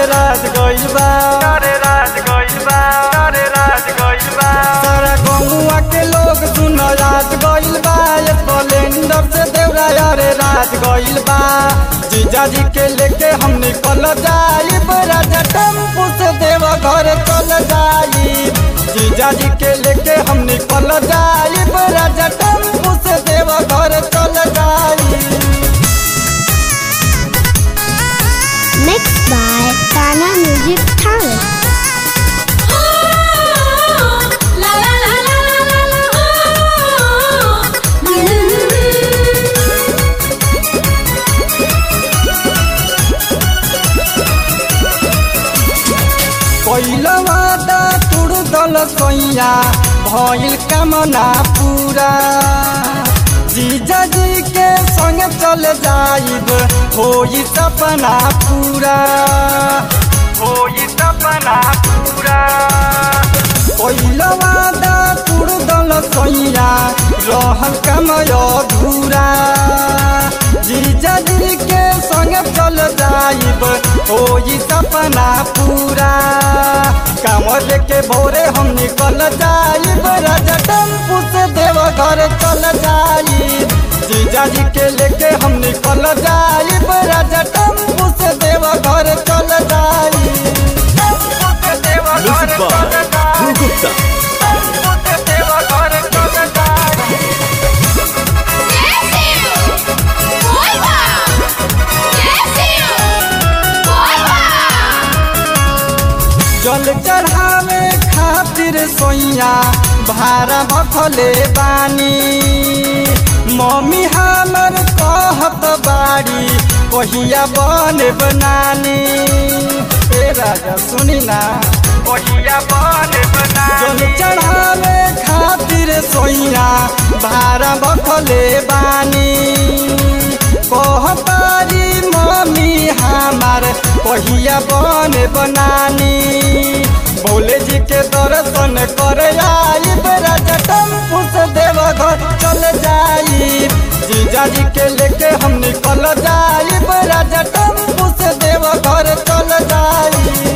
राज गइल बा अरे राज गइल बा अरे राज गइल बा सारा गौवा के लोग सुन राज गइल बा स्प्लेंडर से देवरा अरे राज गइल बा जीजा जी के लेके हम निकल जाइब राजा टेम्पू से देव घर चल जाइब जीजा जी के लेके हम निकल जाइब राजा टेम्पू से देव घर चल जाइब Mixed by Ghana Music Talent. La la la la la la la. पहिला वादा तुड़ दल सैया भइल कामना पूरा जीजा जी के संग चल जाइब होई सपना पूरा होई सपना पूरा पहिला वादा तुड़ दल सैया रहल कमय अधूरा जीजा जी के संग चल जाइब होई सपना पूरा कामर लेके भोरे हम निकल जाइब राजा टेम्पू से देव घर चल जाइब जीजा जी के लेके हम निकल जाइब राजा टेम्पू से देव घर चल जाइब टेम्पू से देव घर Music by चल जाइब। Drew Gupta. टेम्पू से देव घर चल जाइब। जल चढ़ावे खातिर सोइया भारा भखले बानी मम्मी हमर कहत बाड़ी कहिया बने बनानी ए राजा सुनी ना कहिया बने बनानी जल चढ़ावे खातिर सोइया भारा भखले बानी कहतारी मम्मी हमार कहिया बन बनानी भोले जी के दर्शन करे आइब राजा टेम्पू से देवघर चल जाइब जीजा जी के लेके हम निकल जाइब राजा टेम्पू से देवघर चल जाइब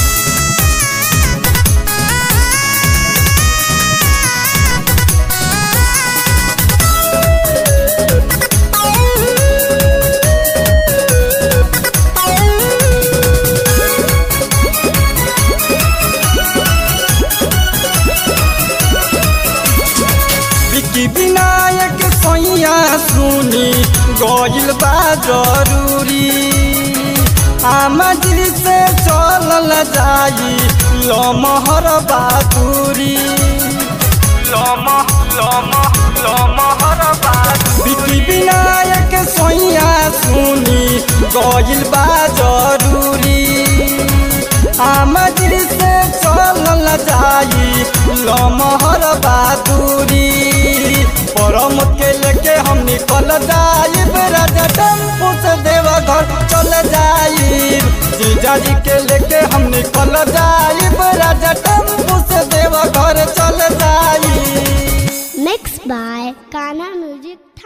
विकी विनायक सैया सुनी गइल बा जरूरी आमा जी से चलल जाई लमहर बहादुरी लमह लमह लमहर बहादुरी विकी विनायक सैया सुनी गइल बा जरूरी आमदिर से चलल जाई लमहर बहादुरी परम के लेके हम निकल जाइब राजा टेम्पू से देवघर चल जाइब जीजा जी के लेके हम निकल जाइब राजा टेम्पू से देवघर चल जाइब Mixed by Ghana Music